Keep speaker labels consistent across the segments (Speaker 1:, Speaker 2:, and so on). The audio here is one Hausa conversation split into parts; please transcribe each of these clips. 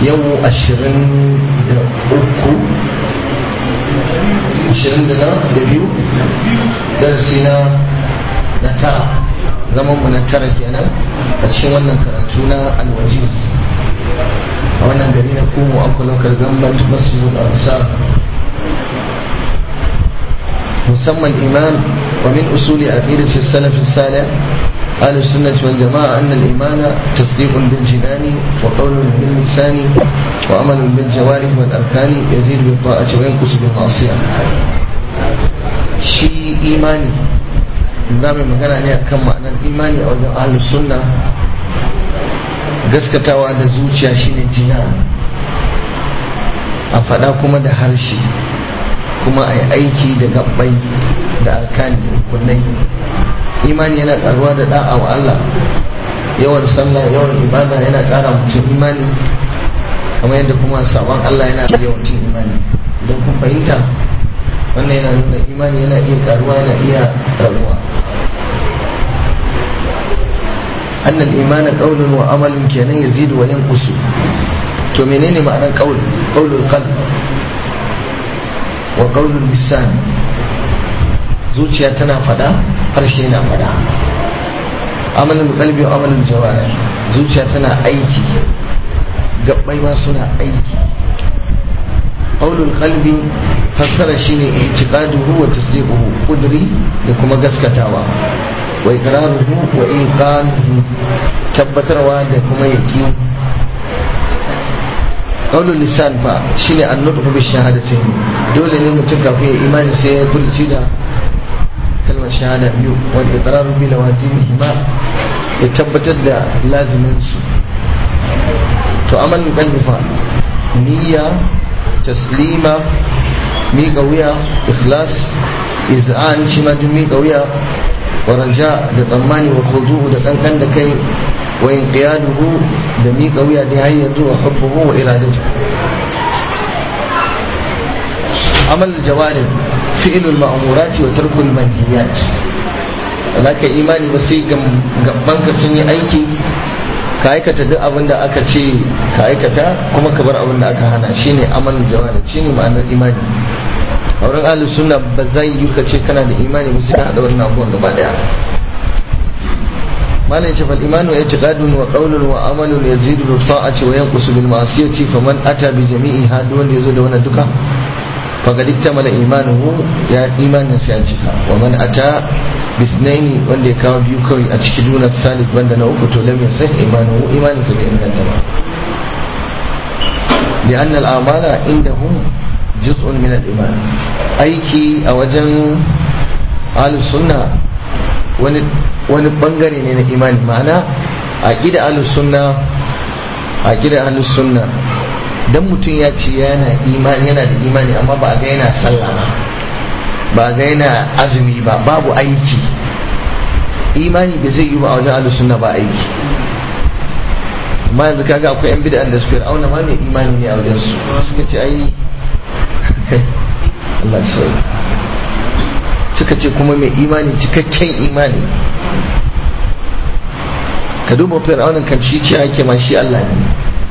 Speaker 1: yau ashirin da uku ashirin da na da biyu darasi na na tara zaman mu na tara kenan a cikin wannan karatu na alwajiz a wannan gari na kumu akwai lokal gamban masjidul ansar musamman iman wa min usuli aqidati salaf salih أهل السنة والجماعة أن الإيمان تصديق بالجنان وقول باللسان وعمل بالجوارح والأركان يزيد بالطاعة وينقص بالمعصية شيء إيماني zamu magana ne akan ma'anar imani a wajen ahlus sunna gaskatawa da zuciya shine jinan a faɗa kuma da harshe kuma a yi aiki da gabbai da arkani kullai imani yana karuwa da da'a wa Allah yawan sallah yawan ibada yana kara mutum imani kamar yadda kuma sabon Allah yana yawan cin imani idan kun fahimta wannan yana nuna imani yana iya karuwa yana iya karuwa أن الإيمان قول وعمل كان يزيد وينقص to menene ma'anar qaul qaulul qalb wa qaulul lisan zuciya tana fada harshe na fada amalin qalbi wa amalin jawarih zuciya tana aiki gabbai ma suna aiki qaulul qalbi fassara shine i'tiqaduhu wa tasdiquhu qudri da kuma gaskatawa wa iqraruhu wa iqanuhu tabbatarwa da kuma yaqin qaulul lisan fa shine an-nutqu bi shahadatin dole ne mutum kafin ya imani sai ya furci da kalmar shahada biyu wal iqraru bi lawazimihima ya tabbatar da lazimin su to amalin qalbi fa niyya taslima miƙa wuya ikhlas iz'an shi ma duk miƙa wuya wa raja da tsammani wa khudu'u da kankan da kai wa inqiyaduhu da miƙa wuya da har yanzu wa hubbuhu wa iradatu amal jawari fi'lul ma'murati wa tarkul manhiyat alaka imani ba sai gaban ka sun yi aiki ka aikata duk abin da aka ce ka aikata kuma ka bar abin da aka hana shine amal jawari shine ma'anar imani a wurin ahlus sunna ba zai yi ka ce kana da imani ba sai ka hada wannan abubuwan gaba daya malam ce fal imanu i'tiqadun wa qawlun wa amalun yazidu bi ta'ati wa yanqusu bil ma'siyati faman ata bi jami'i hadu wanda yazo da wannan duka faqad iktamala imanuhu ya imanin sa ya cika wa man ata bisnaini wanda ya kawo biyu kawai a cikin dunar salik wanda na uku to lam yasah imanuhu imanin sa bai inganta ba لأن الأعمال عندهم جزء من الإيمان أيكي أوجن أهل السنة wani bangare ne na imani ma'ana a gida ahlus sunna a gida ahlus sunna dan mutum ya ce yana imani yana da imani amma ba a ga yana sallah ba ba a ga yana azumi ba babu aiki imani bai zai yi ba a wajen ahlus sunna ba aiki amma yanzu kaga akwai yan bid'an da suka auna ma mai imani ne a wajen su suka ce ai Allah sauya suka ce kuma mai imani cikakken imani ka duba fir'aunin kan shi ce ake ma shi Allah ne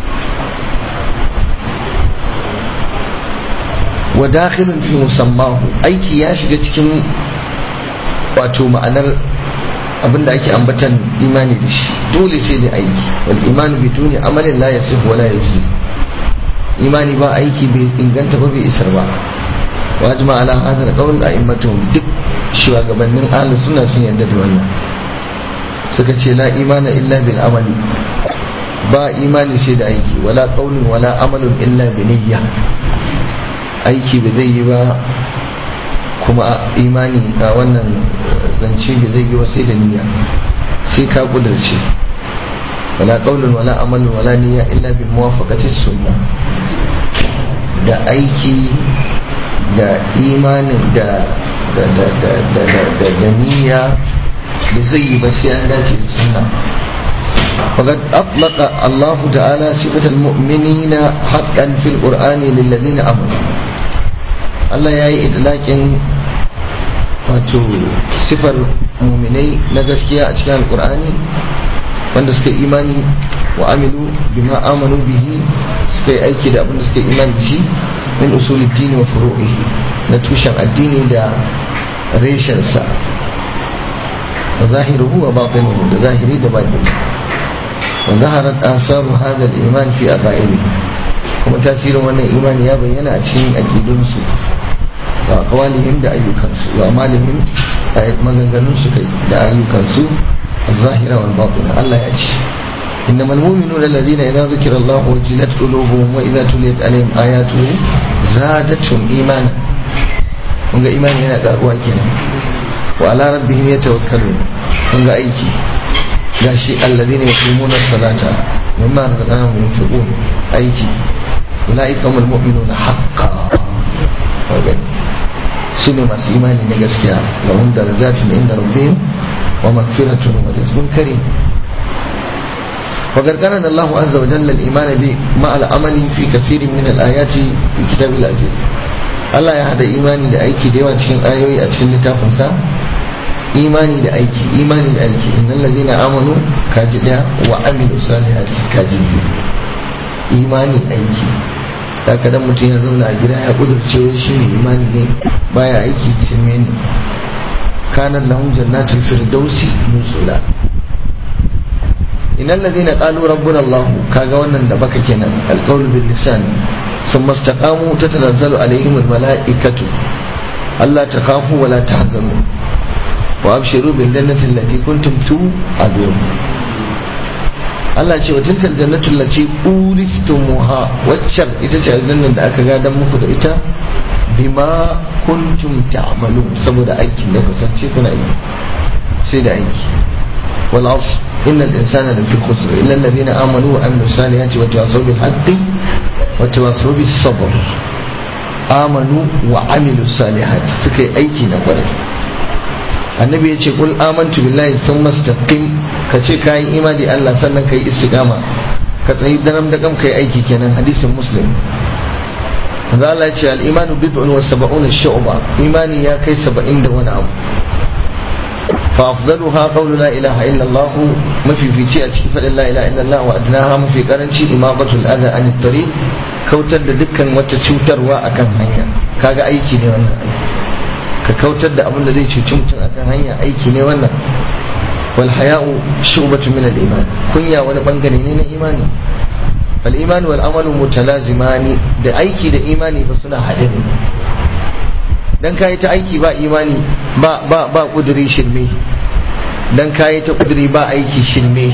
Speaker 1: wa dakhilun fi musammahu aiki ya shiga cikin wato ma'anar abinda ake ambatan imani da shi dole sai da aiki wal imanu biduni amalin la yasih wa la yujzi imani ba aiki bai inganta ba bai isar ba wajima ala hadal qawl a'immatuhum duk shugabannin ahlus sunna sun yarda da wannan suka ce la imana illa bil amali ba imani sai da aiki wala qaulun wala amalun illa bi niyya aiki ba zai yi ba kuma imani a wannan zance ba zai yi ba sai da niyya sai ka kudurce wala qaulun wala amalun wala niyya illa bi muwafaqati sunna da aiki da imanin da da da da da da da niyya da zai yi ba sai an dace da sunna فقد أطلق الله تعالى صفة المؤمنين حقا في القرآن للذين آمنوا الله يأي إدلاك wato sifar muminai na gaskiya a cikin alkur'ani wanda suka imani wa amilu bima amanu bihi suka yi aiki da abin da suka yi imani da shi min usulid dini wa furu'ihi na tushen addini da reshensa wa zahiruhu wa batinuhu da zahiri da batini wa zaharat asaru hadha al-iman fi aqaili kuma tasirin wannan imani ya bayyana a cikin aqidunsu wa aqwalihim da ayyukansu wa amalihim maganganun su kai da ayyukansu الظاهرة والباطنة الله يأتي إنما المؤمنون الذين إذا ذكر الله وجلت قلوبهم وإذا تليت عليهم آياته زادتهم إيمانا kunga imani yana karuwa kenan wa ala rabbihim yatawakkalun kunga aiki gashi alladhina yuqimuna as-salata mimma razaqnahum yunfiqun aiki ulaika humul mu'minuna haqqan su ne masu imani na gaskiya lahum darajatun inda rabbihim ومغفرة ورزق كريم وقد قرن الله عز وجل الإيمان مع العمل في كثير من الآيات في كتاب العزيز Allah ya hada imani da aiki da yawa cikin ayoyi a cikin littafinsa imani da aiki imani da aiki innal ladina amanu kaji daya wa amilu salihati kaji imani aiki da kadan mutum ya zauna a gida ya kudurce shi ne imani ne baya aiki shirme ne كانت لهم جنات الفردوس نزلا إن الذين قالوا ربنا الله كاغوانا دبك كنا القول باللسان ثم استقاموا تتنزل عليهم الملائكة ألا تخافوا ولا تحزنوا وأبشروا بالجنة التي كنتم توعدون Allah ce wa tilkal jannatu allati uristumuha waccan ita ce aljannar da aka gadan muku da ita bima kuntum ta'malun saboda aikin da kusance kuna yi sai da aiki wal asr innal insana lafi khusr illa alladhina amanu wa amilus salihati wa tawassaw bil haqqi wa tawassaw bis sabr amanu wa amilus salihati suka yi aiki na kwarai annabi ya ce kul amantu billahi thumma istaqim ka ce ka yi imani Allah sannan ka yi istiqama ka tsayi daram da kam ka yi aiki kenan hadisin muslim manzo Allah ya ce al imanu bid'un wa sab'una shu'ba imani ya kai 70 da wani abu fa afdaluha qawlu la ilaha illa Allah mafi fici a cikin fadin la ilaha illa Allah wa adnaha mafi karanci imamatul adha an tariq kautar da dukkan wata cutarwa akan hanya kaga aiki ne wannan aiki ka kautar da abin da zai cuci mutum a kan hanya aiki ne wannan wal haya'u shu'batu min al iman kunya wani bangare ne na imani wal iman wal amalu mutalazimani da aiki da imani fa suna haɗe ne dan kayi ta aiki ba imani ba ba ba kuduri shirme dan kayi ta kuduri ba aiki shirme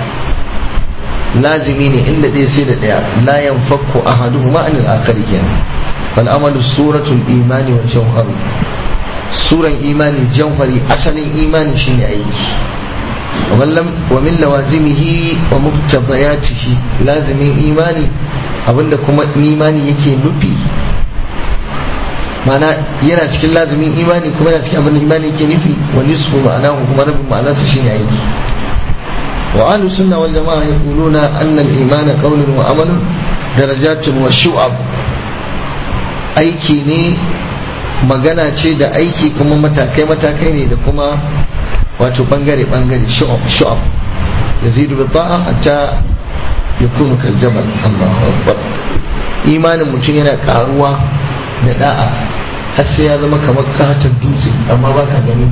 Speaker 1: lazimi ne inda ɗaya sai da ɗaya la yanfakku ahaduhuma anil akhari kenan wal amalu suratul imani wa jawharu suran imani jauhari asalin imani shine aiki wa min lawazimihi wa muktabayatihi lazimin imani abinda kuma imani yake nufi mana yana cikin lazimin imani kuma yana cikin abinda imani yake nufi wa nisfu ma'ana kuma rabin ma'anarsa shine aiki wa ahlus sunna wal jama'a yaquluna anna al imana qawlun wa amalun darajatun wa shu'ab aiki ne magana ce da aiki kuma matakai-matakai ne da kuma wato bangare-bangare shu'ab ya zidu bi ta'a hatta ya kunu kaljabal Allahu akbar imanin mutum yana karuwa da da'a har sai ya zama kamar katon dutse amma ba ka gani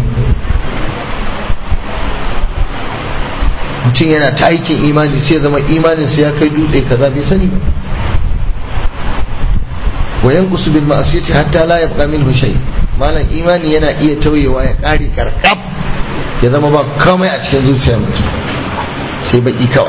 Speaker 1: mutum yana ta aikin imani sai ya zama imanin sai ya kai dutse kaza bai sani ba وينقص بالمعصية حتى لا يبقى منه شيء malam imani yana iya tauyewa ya ƙari karkab ya zama ba komai a cikin zuciyar mutum sai baki kawai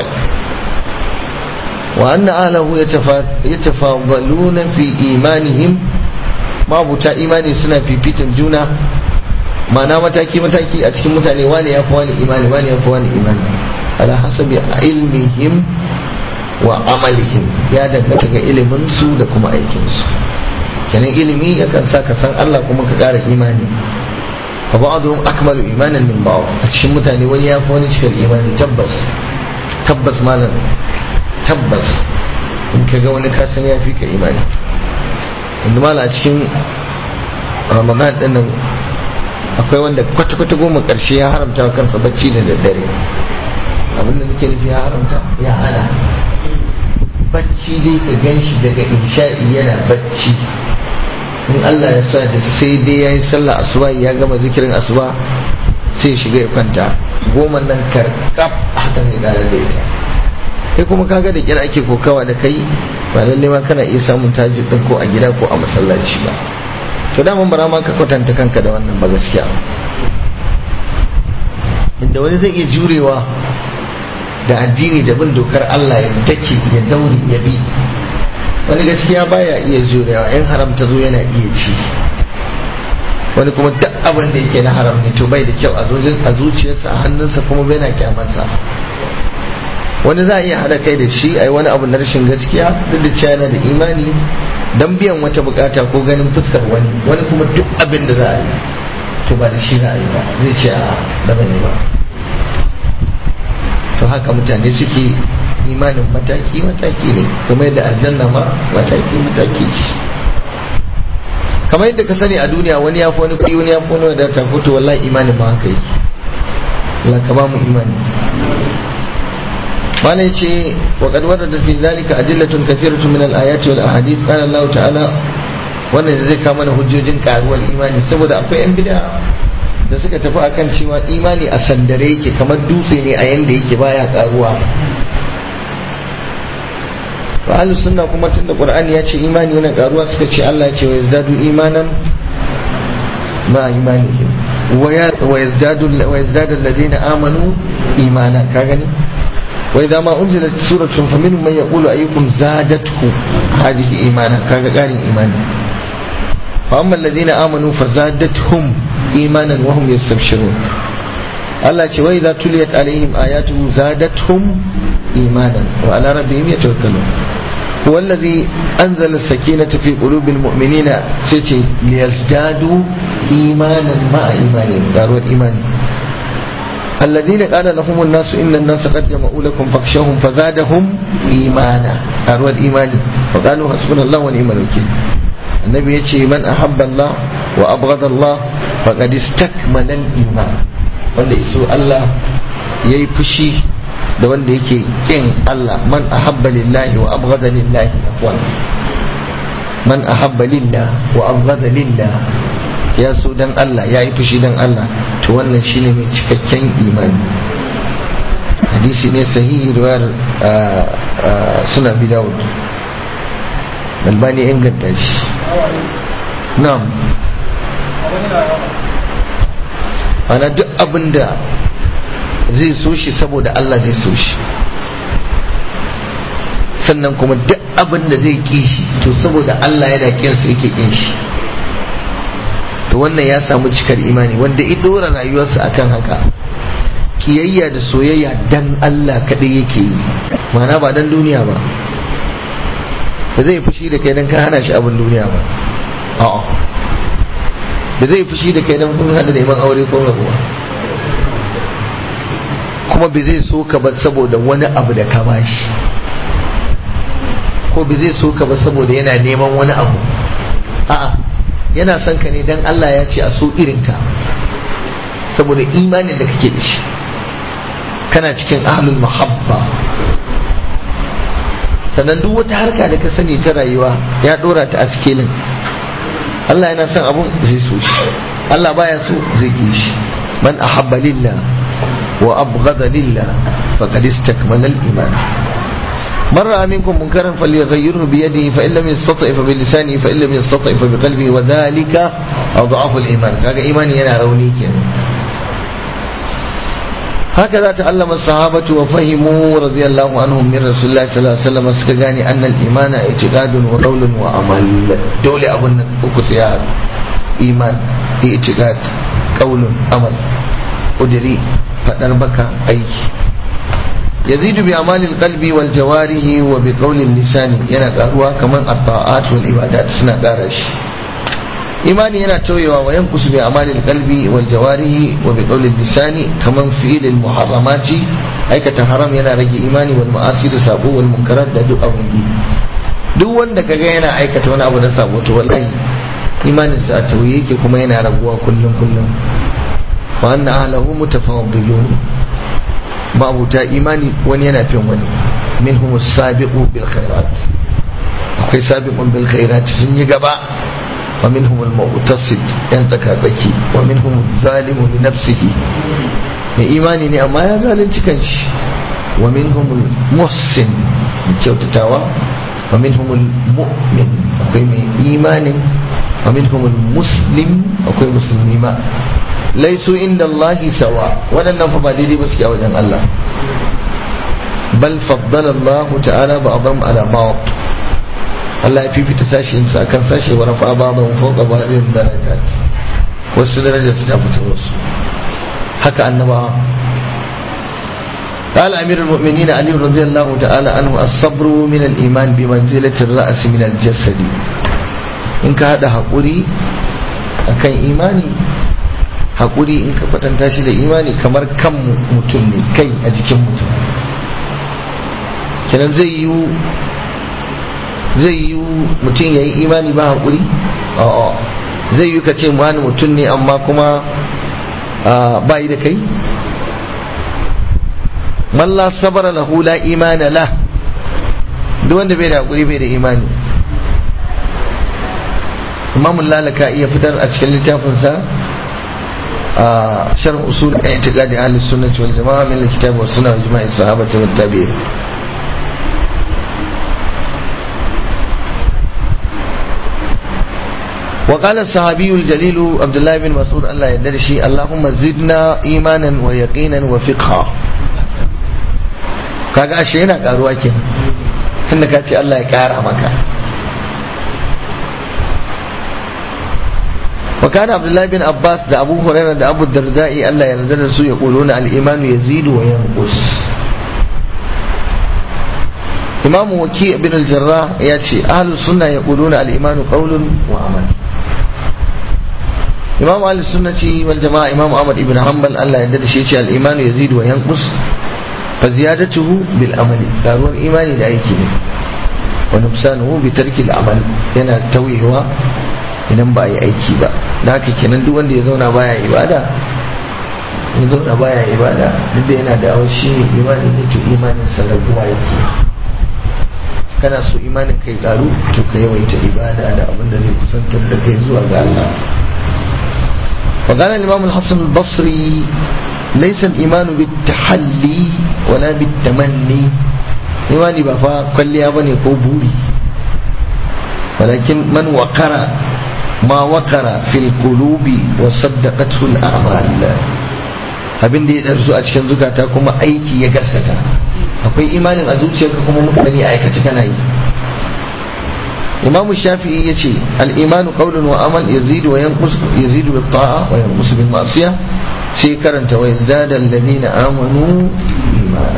Speaker 1: wa anna ahlahu yatafadaluna fi imanihim mabuta imani suna fifitan juna ma'ana mataki mataki a cikin mutane wani ya fi wani imani wani ya fi wani imani ala hasabi ilmihim wa amalihim ya danganta ga ilimin su da kuma aikin su kenan ilimi yakan sa ka san Allah kuma ka ƙara imani fa ba'dhum akmalu imanan min ba'd a cikin mutane wani ya fi wani cikar imani tabbas tabbas malam tabbas in ka ga wani kasan ya fi ka imani inda malam a cikin ramadan din nan akwai wanda kwata-kwata goma ƙarshe ya haramta wa kansa bacci da daddare abinda nake nufi ya haramta ya hana bacci bacci dai ka gan shi daga insha'i yana bacci in Allah ya sa da sai dai ya yi sallah asuba ya gama zikirin asuba sai shiga ya kwanta goma nan karkaf haka zai kara da ita kai kuma kaga da kira ake kokawa da kai ba lalle ma kana iya samun tajid din ko a gida ko a masallaci ba to da mun bara ma ka kwatanta kanka da wannan ba gaskiya inda wani zai iya jurewa da addini da bin dokar Allah ya dake ya daure ya bi wani gaskiya baya iya jurewa in haram ta zo yana iya ci wani kuma duk abin da yake na haram ne to bai da kyau a zuciyarsa a hannunsa kuma bai na kyamarsa wani za a iya haɗa kai da shi a yi wani abu na rashin gaskiya duk da cewa yana da imani don biyan wata bukata ko ganin fuskar wani wani kuma duk abin da za a yi to ba da shi za a yi ba zai ce a ba zan yi ba to haka mutane suke imanin mataki mataki ne kuma yadda aljanna ma mataki mataki ce kamar yadda ka sani a duniya wani ya fi wani kuɗi wani ya fi wani wadata ko to wallahi imanin ma haka yake Allah ka ba mu imani ما نيجي وقد ورد في ذلك أدلة كثيرة من الآيات والأحاديث قال الله تعالى wannan zai kama mana hujjojin karuwar imani saboda akwai yan bida da suka tafi akan cewa imani a sandare yake kamar dutse ne a yanda yake baya karuwa wa ahlus sunna kuma tunda qur'ani ya ce imani yana karuwa suka ce Allah ya ce wa yazdadu imanan ma imanihim wa yazdadu wa yazdadu alladhina amanu imana ka gani وإذا ما أنزلت سورة فمنهم من يقول أيكم زادته هذه إيمانا كان قال إيمانا فأما الذين آمنوا فزادتهم إيمانا وهم يستبشرون الله وإذا تليت عليهم آياته زادتهم إيمانا وعلى ربهم يتوكلون هو الذي أنزل السكينة في قلوب المؤمنين سيتي ليزدادوا إيمانا مع إيمانهم داروا الإيمان الذين قال لهم الناس إن الناس قد جمعوا لكم فاخشوهم فزادهم إيمانا أروى الإيمان وقالوا حسبنا الله ونعم الوكيل النبي يجي من أحب الله وأبغض الله فقد استكمل الإيمان wanda iso Allah ya yi fushi da wanda yake kin Allah man ahabba lillahi wa abghada lillahi afwan man ahabba lillah wa abghada lillah ya so dan Allah ya yi fushi dan Allah to wannan shine mai cikakken imani hadisi ne sahihi riwayar suna bi dawud albani inganta shi na'am ana duk abinda zai so shi saboda Allah zai so shi sannan kuma duk abinda zai ki shi to saboda Allah yana kinsa yake kin shi to wannan ya samu cikar imani wanda ya dora rayuwarsa akan haka kiyayya da soyayya dan Allah kaɗai yake yi mana ba dan duniya ba ba zai fushi da kai dan ka hana shi abin duniya ba a'a ba zai fushi da kai dan kun hada neman aure ko rabuwa kuma ba zai so ka ba saboda wani abu da ka bashi ko ba zai so ka ba saboda yana neman wani abu a'a yana son ka ne dan Allah ya ce a so irinka saboda imanin da kake da shi kana cikin ahlul muhabba sannan duk wata harka da ka sani ta rayuwa ya dora ta a sikelin Allah yana son abun zai so shi Allah baya so zai ki shi man ahabba lillah wa abghada lillah faqad istakmala al-iman من رأى منكم منكرا فليغيره بيده فإن لم يستطع فبلسانه فإن لم يستطع فبقلبه وذلك أضعف الإيمان كاga imani yana rauni kenan هكذا تعلم الصحابة وفهموا رضي الله عنهم من رسول الله صلى الله عليه وسلم سكغاني أن الإيمان اعتقاد وقول وعمل دولة أبن أكسيات إيمان اعتقاد قول عمل قدري فتربك أي يزيد بأعمال القلب والجوارح وبقول اللسان yana karuwa kamar at-ta'at wal ibadat suna ƙara shi imani yana tauyewa wa yankusu bi amalil qalbi wal jawarihi wa bi qawli lisani kaman fi'il al muharramati aikata haram yana rage imani wal ma'asi da sabo wal munkarat da duk abun yi duk wanda kaga yana aikata wani abu na sabo to wallahi imanin sa tauye yake kuma yana raguwa kullum kullum wa anna ahlahu mutafaddilun ma'abuta imani wani yana fin wani minhum sabiqu bil khairat akwai sabiqun bil khairat sun yi gaba wa minhum al muqtasid yan tsaka tsaki wa minhum zalimu li nafsihi mai imani ne amma ya zalunci kanshi wa minhum al muhsin mai kyautatawa wa minhum al mu'min akwai mai imanin wa minhum al muslim akwai musulmi ma laisu inda Allah sawa waɗannan fa ba daidai ba suke a wajen Allah bal faddala Allah ta'ala ba'dhum ala ba'd Allah ya fifita sashin sa akan sashe wa rafa ba'dhum fawqa ba'dhin darajat wasu darajar su ta fita wasu haka annaba قال أمير المؤمنين علي رضي الله تعالى عنه الصبر من الإيمان بمنزلة الرأس من الجسد إنك هذا حقوري أكن إيماني haƙuri in ka kwatanta shi da imani kamar kan mutum ne kai a jikin mutum kenan zai yi zai yi mutum ya yi imani ba haƙuri a'a zai yi ka ce wani mutum ne amma kuma ba yi da kai malla sabara lahu la imana la duk wanda bai da haƙuri bai da imani imamun lalaka iya fitar a cikin littafinsa شرح أصول اعتقاد أهل السنة والجماعة من الكتاب والسنة وإجماع الصحابة والتابعين وقال الصحابي الجليل عبد الله بن مسعود الله يدرشي اللهم زدنا إيمانا ويقينا وفقها kaga ashe yana karuwa ke tunda ka ce Allah ya kara maka وكان عبد الله بن عباس ده أبو هريرة ده أبو الدرداء ألا يرد سو يقولون الإيمان يزيد وينقص إمام وكيع بن الجراح يأتي أهل السنة يقولون الإيمان قول وعمل إمام أهل السنة والجماعة إمام أحمد بن حنبل ألا يرد شيء الإيمان يزيد وينقص فزيادته بالعمل قالوا الإيمان لأيكي ونقصانه بترك العمل هنا تويهها idan ba a yi aiki ba da haka kenan duk wanda ya zauna baya ibada ya zauna baya ibada duk da yana da awon shi ne imanin ne to imanin sa raguwa yake kana so imanin kai karu to ka yawaita ibada da abin da zai kusantar da kai zuwa ga Allah وقال الإمام الحسن البصري ليس الإيمان بالتحلي ولا بالتمني إيماني بفا كل يابني بوري ولكن من وقر ما وقر في القلوب وصدقته الأعمال abin da ya ɗarsu a cikin zukata kuma aiki ya gaskata akwai imanin a zuciyarka kuma mutane aikace kana yi imamu shafi'i ya ce al'imanu qawlun wa amal yazidu wa yanqus yazidu bil ta'a wa yanqus bil ma'siyah sai karanta wa yazdada alladhina amanu imana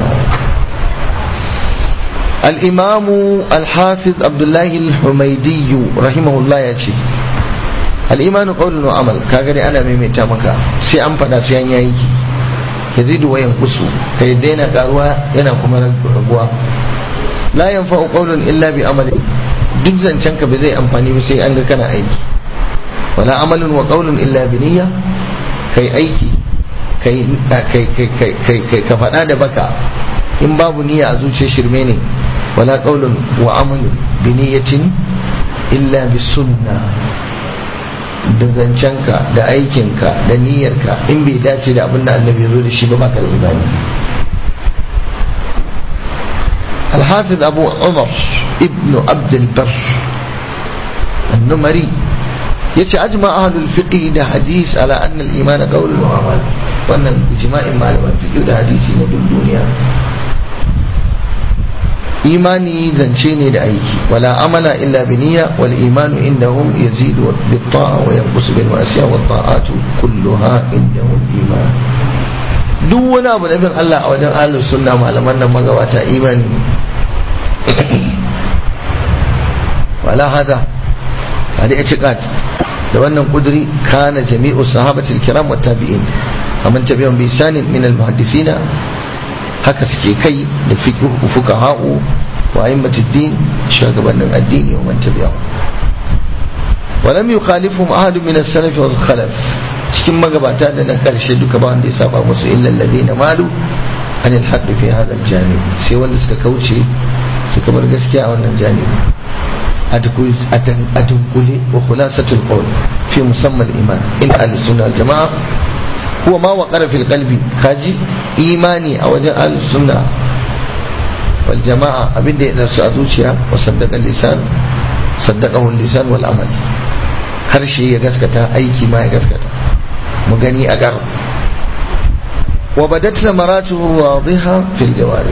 Speaker 1: الإمام الحافظ عبد الله الحميدي رحمه الله يأتي الإيمان قول وعمل كاغري أنا ميميتا مكا سي أم فدا سي أن يأيكي يزيد وينقص كي دينا قاروا ينا كما رقوا لا ينفع قول إلا بعمل duk zancenka ba zai amfani ba sai an ga kana aiki wala amalun wa qaulun illa bi niyya kai aiki kai kai kai ka faɗa da baka in babu niyya a zuciyar shirme ne wala qaulun wa amalun bi niyyatin illa bi sunna da zancenka da aikinka da niyyarka in bai dace da abin da annabi ya zo da shi ba baka da imani الحافظ أبو عمر ابن عبد البر النمري يتي أجمع أهل الفقه ده حديث على أن الإيمان قول وعمل وأن إجماع معلومات الفقه ده حديث ندل الدنيا imani zance ne da aiki wala amala illa bi niyya wal imanu indahum yazidu bit ta'a wa yanqusu bil ma'siya wat ta'atu kulluha indahum iman duk wani abu da bin Allah a wajen ahlus sunna malaman nan magabata imani wala hada hada i'tiqad da wannan kuduri kana jami'u sahabatil kiram wat tabi'in amman tabi'un bi sanin min al muhaddisina haka suke kai da fuqaha'u wa a'immatuddin shugabannin addini wa man tabi'a walam yukhalifhum ahadun min as-salaf wa khalaf cikin magabata da na karshe duka ba wanda ya saba musu illa alladhina malu anil haqqi fi hadha al-janib sai wanda suka kauce suka bar gaskiya a wannan janibi a dunkule wa khulasatul qawl fi musamman iman in al-sunna jama'a huwa ma waqara fil qalbi kaji imani a wajen ahlus sunna wal jama'a abinda ya darsu a zuciya wa saddaqa lisan saddaqahu lisan wal amal harshe ya gaskata aiki ma ya gaskata mu gani a gar wa badat samaratuhu wadiha fil jawari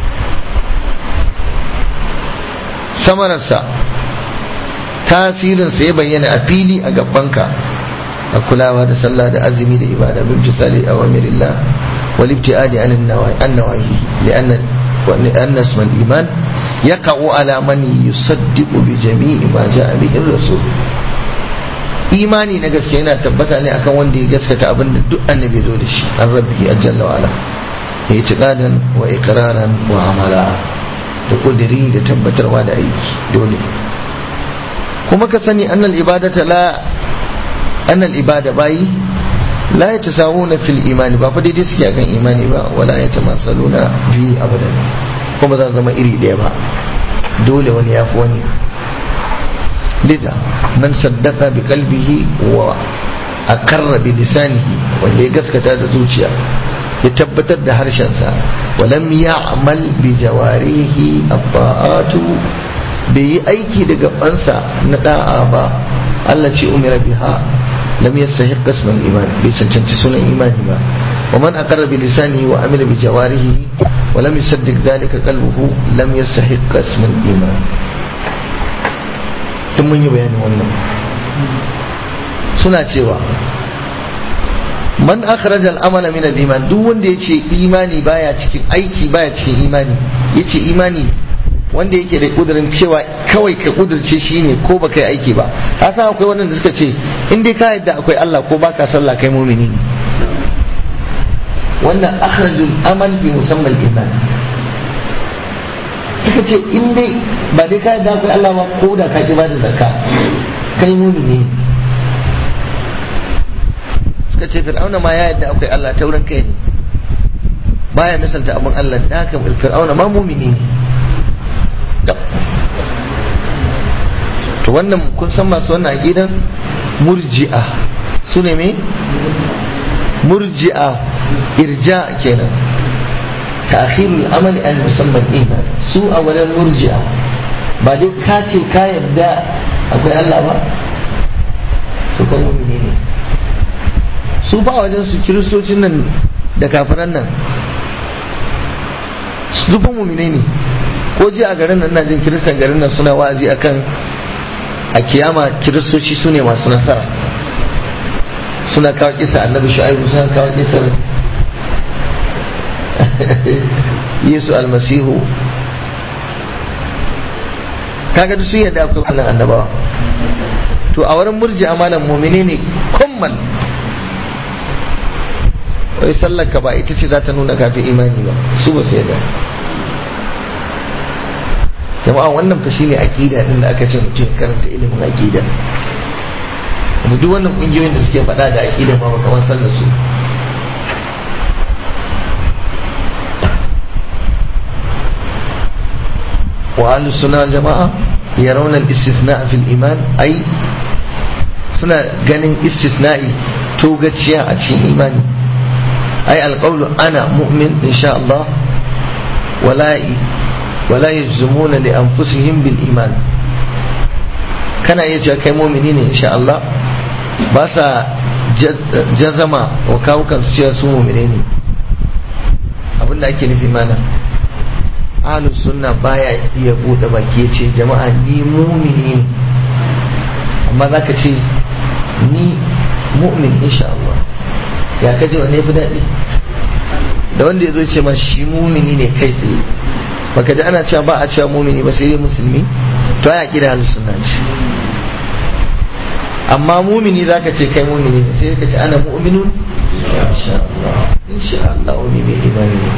Speaker 1: samararsa tasirinsa ya bayyana a fili a gabanka a kulawa da sallah da azumi da ibada bin tisali a wamirillah wal ibtiadi an nawahi li'anna لأن اسم الإيمان يقع على من يصدق بجميع ما جاء به الرسول imani na gaske yana tabbata ne akan wanda ya gaskata abin da duk annabi zo da shi an rabbi ajalla wa ala ya yi tiqadan wa iqraran wa amala da kudiri da tabbatarwa da aiki dole kuma ka sani annal ibadata la annal ibada bayi la yatasawuna fil imani ba fa daidai suke akan imani ba wala yatamasaluna fi abadan kuma za zama iri ɗaya ba dole wani ya fi wani lida man saddaka bi qalbihi wa aqarra bi lisanihi wanda ya gaskata da zuciya ya tabbatar da harshensa wa lam ya'mal bi jawarihi abba'atu bai yi aiki da gabansa na da'a ba Allah ce umira biha lam yastahiq ism al-iman bai cancanci sunan imani ba wa man aqarra bi lisanihi wa amila bi jawarihi wa lam yusaddiq dhalika qalbuhu lam yastahiq ism al-iman tun mun yi bayanin wannan suna cewa man akhraja al-amala min al-iman duk wanda yace imani baya cikin aiki baya cikin imani yace imani wanda yake da kudurin cewa kawai ka kudurce shi ne ko baka yi aiki ba ka san akwai wanda suka ce in dai ka yadda akwai Allah ko baka sallah kai mumini ne wannan akhrajul amal fi musamman iman suka ce in dai ba dai ka yadda akwai Allah ba ko da ka ki ba da zakka kai mumini ne suka ce fir'auna ma ya yadda akwai Allah ta wurin kai ne baya misalta abin Allah da haka fir'auna ma mumini ne to wannan kun san masu wannan aqidan murji'a su ne me murji'a irja kenan ta'khirul amali an musamman iman su a wurin murji'a ba dai ka ce ka yadda akwai Allah ba to kan mu'mini ne su ba wajen su kiristocin nan da kafiran nan su fa mu'mini ne ko ji a garin nan na jin kiristan garin nan suna wa'azi akan a kiyama kiristoci su ne masu nasara suna kawo kisa annabi shu'aibu suna kawo kisa yesu almasihu kaga duk sun yadda akwai wannan annabawa to a wurin murji amalan mumine ne kummal wai sallar ka ba ita ce za ta nuna kafin imani ba su ba su yadda jama'a wannan fa shine aqida din da aka ce mutum ya karanta ilimin aqida da duk wannan kungiyoyin da suke faɗa da aqida ma kamar sallar su wa ahlu sunna jama'a yarawna al-istithna fi al-iman ai suna ganin istisna'i togaciya a cikin imani ai alqawlu ana mu'min insha Allah wala'i ولا يجزمون لأنفسهم بالإيمان كان يجي كي مؤمنين إن شاء الله بس جزما وكاو كان سوى سو مؤمنين abin da ake nufi mana ahlus sunna baya iya bude baki ya ce jama'a ni mumini ne amma za ka ce ni mu'min insha Allah ya kaje wanne fi daɗi da wanda ya zo ce ma shi mumini ne kai tsaye baka ji ana cewa ba a cewa mumini ba sai dai musulmi to ya kira al-sunna ce amma mumini zaka ce kai mumini ne sai ka ce ana mu'minun insha Allah insha Allah wani mai imani ne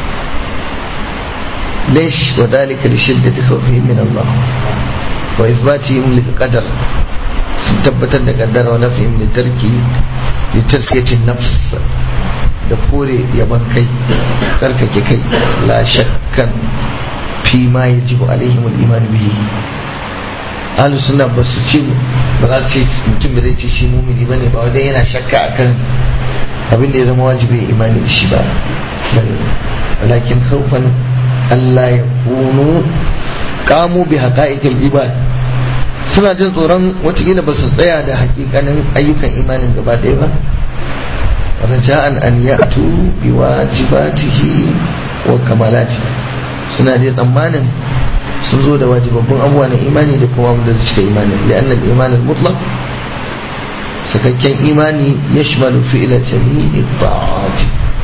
Speaker 1: ليش وذلك لشدة خوفهم من الله وإثباتهم للقدر tabbatar da kaddara wa nafihim da tarki da taskiyacin nafs da kore yaban kai tsarkake kai la shakkan fi ma yajibu alaihim al-iman bihi ahlu sunna ba su ce ba za su ce mutum da zai ce shi mumini bane ba wajen yana shakka akan abin da ya zama wajibi ya imani da shi ba walakin khawfan Allah ya kunu kamu bi haqa'iqil ibad suna jin tsoron watakila ba su tsaya da hakikanin ayyukan imanin gaba ɗaya ba raja'an an ya'tu bi wajibatihi wa kamalati suna dai tsammanin sun zo da wajibabbun abubuwa na imani da kuma da su cika imani li'anna al-iman al-mutlaq sakakken imani yashmalu fi'la jami'i ta'at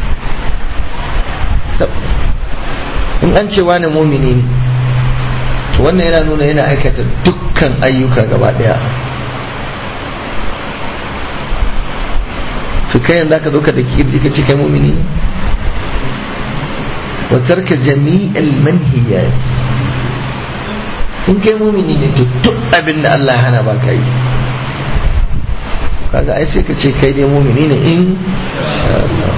Speaker 1: in an ce wani mumini ne to wannan yana nuna yana aikata dukkan ayyuka gaba daya to kai yanzu ka zo ka da kirji ka ce kai mumini ne wa tarka jami'al manhiyat in kai mumini ne to duk abin da Allah ya hana ba ka yi kaga ai sai ka ce kai dai mumini ne in sha Allah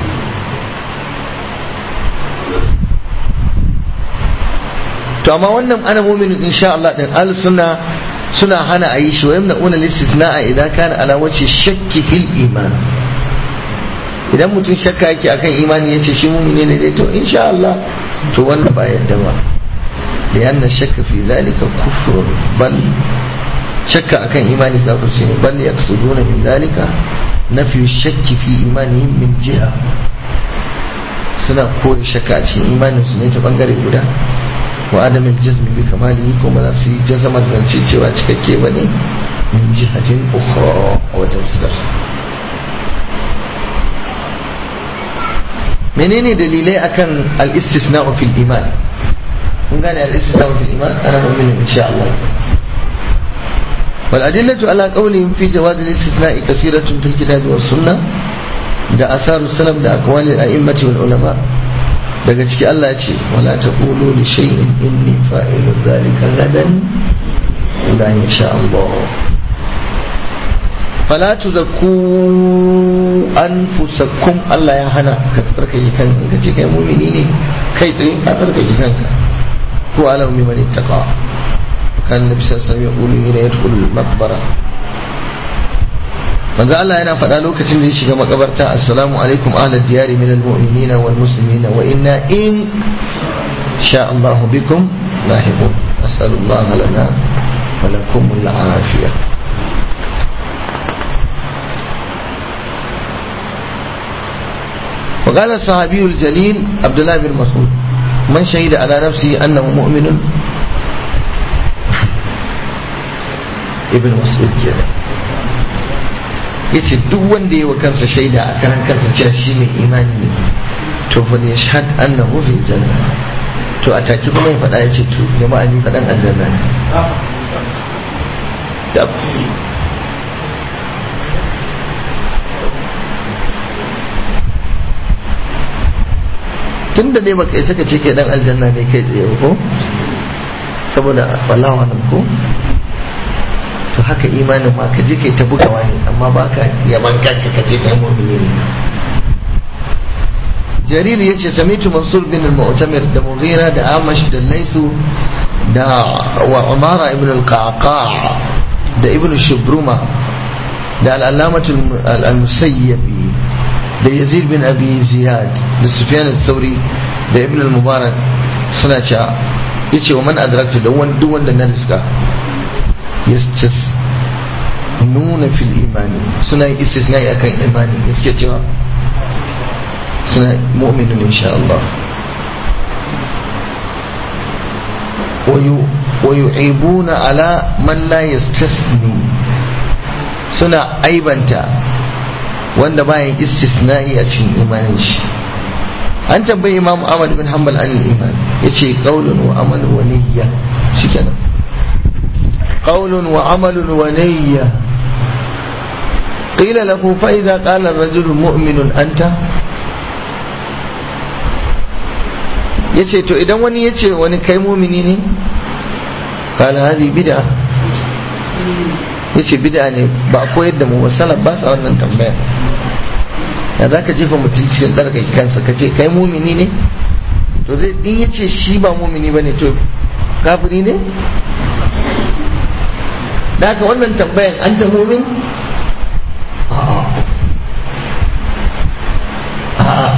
Speaker 1: to amma wannan ana muminin insha Allah din al sunna suna hana a yi shi wa yamna una listisna'a idan kana ala wace shakki fil iman idan mutum shakka yake akan imani yace shi mumini ne dai to insha Allah to wannan ba yadda ba لأن الشك في ذلك كفر بل شك أكن إيمان كافر بل يقصدون من ذلك نفي الشك في إيمانهم من جهة suna kore shakka a cikin imanin su ne ta bangare guda wa adamin jazmi bi kamali ko ba za su yi jazamar zance cewa cikakke ba ne min jihatin ukhra a wajen fuskar menene dalilai akan al-istisna fil iman kun gane al-istisna fil iman ana mu'minin insha Allah والأدلة على قولهم في جواز الاستثناء كثيرة في الكتاب والسنة da asaru salam da akwalin a'immati wal ulama daga ciki Allah ya ce wala taqulu li shay'in inni fa'ilun dhalika gadan illa in sha Allah fala tuzakku anfusakum Allah ya hana ka tsarkake kanka ka ce kai mu'mini ne kai tsaye ka tsarkake kanka ko alam bi man ittaqa kan nabi sallallahu alaihi wasallam ya qulu ila yadkhulu al-maqbara manzo Allah yana faɗa lokacin da ya shiga makabarta assalamu alaikum ahlal diyari min almu'minina wal muslimina wa inna in sha Allah bikum lahiqun as'alullah lana wa lakum al-afiyah وقال الصحابي الجليل عبد الله بن مسعود من شهد على نفسه انه مؤمن ابن مسعود كده yace duk wanda yi wa kansa shaida a karan kansa cewa shi mai imani ne to fa ne shahad annahu fi janna to a take kuma ya faɗa yace to jama'a ni faɗan aljanna ne dab tunda ne baka isa ka ce kai dan aljanna ne kai tsaye ko saboda wallahi wannan ko to haka imanin ma ka je kai ta bugawa ne amma ba ka yaban kanka ka je kai mu'mini ne jarir yace samitu mansur bin al-mu'tamir da mughira da amash da laythu da wa umara ibn al-qaqa da ibn shubruma da al-allamatu al-musayyibi da yazid bin abi ziyad da sufyan al-thawri da ibn al-mubarak suna cewa yace wa man adraktu da wanda wanda na riska nuna fil imani suna yin istisnai akan imani gaske cewa suna mu'minun insha Allah wa yu'ibuna ala man la yastasni suna aibanta wanda bayan istisna'i a cikin imanin shi an tambayi imam Ahmad bin Hanbal an iman yace qaulun wa amalun wa niyya shikenan قول وعمل ونية قيل له فإذا قال الرجل مؤمن أنت yace to idan wani yace wani kai mumini ne kala hadi bid'a yace bid'a ne ba koyar da mu ba salaf ba sa wannan tambaya ya za ka jefa mutum cikin tsarkake kansa ka ce kai mumini ne to zai in ya ce shi ba mumini ba ne to kafiri ne da haka wannan tambayan an ta mumin a'a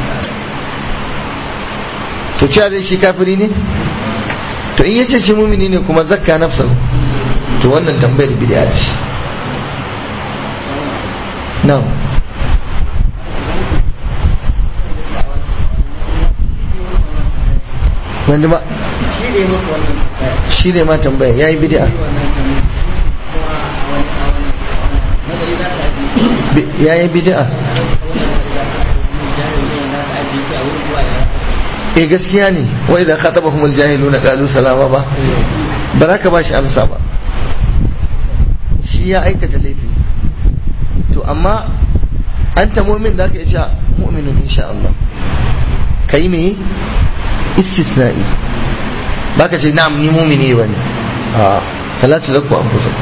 Speaker 1: to cewa zai shi kafiri ne to in yace shi mumini ne kuma zakka nafsa to wannan tambayar bid'a ce na'am wanda ba shi ne ma tambaya ya yi bid'a ya yi bid'a eh gaskiya ne wa idan khatabahum aljahiluna qalu salama ba ba za ka ba shi amsa ba shi ya aikata laifi to amma an ta mu'min da ka iya mu'minun insha Allah kai me istisna'i baka ce na'am ni mu'mini bane a fala tazakku anfusakum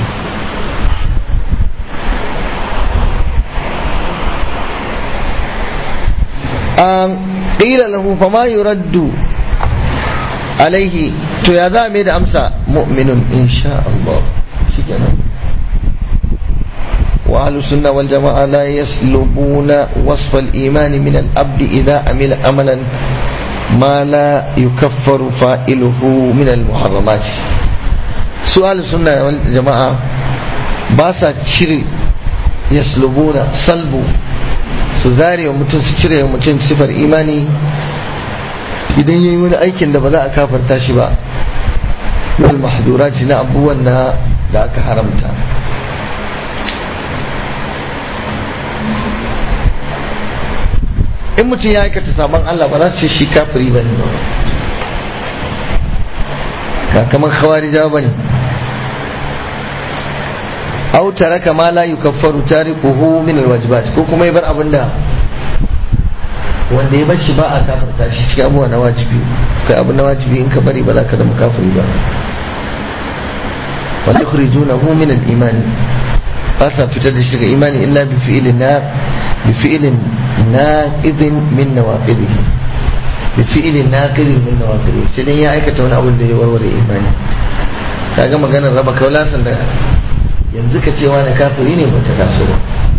Speaker 1: قيل له فما يرد عليه to ya za mai da amsa mu'minun insha Allah shikenan wa ahlus sunna wal jama'a la yaslubuna wasf al iman min al abd idha amila amalan ma la yukaffaru fa'iluhu min al muharramat su ahlus sunna wal jama'a ba sa cire yaslubuna salbu su zare wa mutum su cire wa mutum sifar imani idan yayi wani aikin da ba za a kafarta shi ba wal mahdurat na abubuwan na da aka haramta in mutum ya aikata sabon Allah ba za su ce shi kafiri ba ne ba kamar khawarija ba ne aw taraka ma la yukaffaru tarikuhu min alwajibat ko kuma ya bar abinda wanda ya bar shi ba a kafarta shi cikin abubuwa na wajibi kai abu na wajibi in ka bari ba za ka zama kafiri ba wala yukhrijunahu min al-iman ba sa fitar da shi daga imani illa bi fi'lin na bi fi'lin naqidin min nawaqidihi bi fi'lin naqidin min nawaqidihi sai dan ya aikata wani abu da ya warware imani kaga maganar raba kaulasan da yanzu ka cewa na kafiri ne ba ta taso ba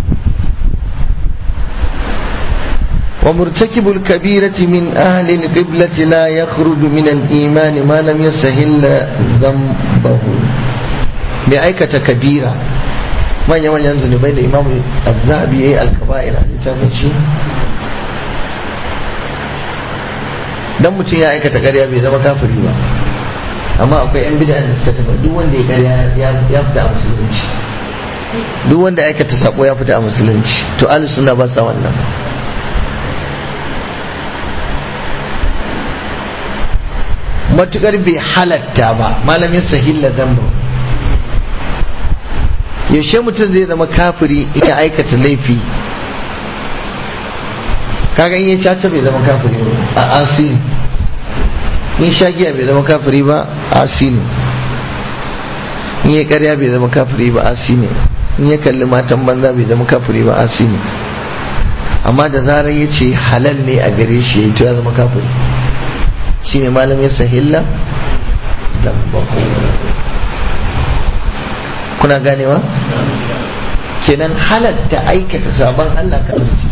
Speaker 1: wa murtakibul kabirati min ahli al-qiblati la yakhruju min al-iman ma lam yastahil dhanbahu mai aikata kabira manya manyan zunubai da imamu azzabi yayi al-kaba'ir a littafin shi dan mutum ya aikata ƙarya bai zama kafiri ba amma akwai yan bid'a da suka tafi duk wanda ya karya ya fita a musulunci duk wanda ya aikata sako ya fita a musulunci to ahlus sunna ba sa wannan matukar bai halatta ba malamin sahilla zamba yaushe mutum zai zama kafiri in ya aikata laifi kaga in ya caca bai zama kafiri a asiri in sha giya bai zama kafiri ba asi ne in ya karya bai zama kafiri ba asi ne in ya kalli matan banza bai zama kafiri ba asi ne amma da zarar ya ce halal ne a gare shi ya yi ya zama kafiri shi ne malam ya sahilla da kuna ganewa kenan halatta aikata sabon allah kafirci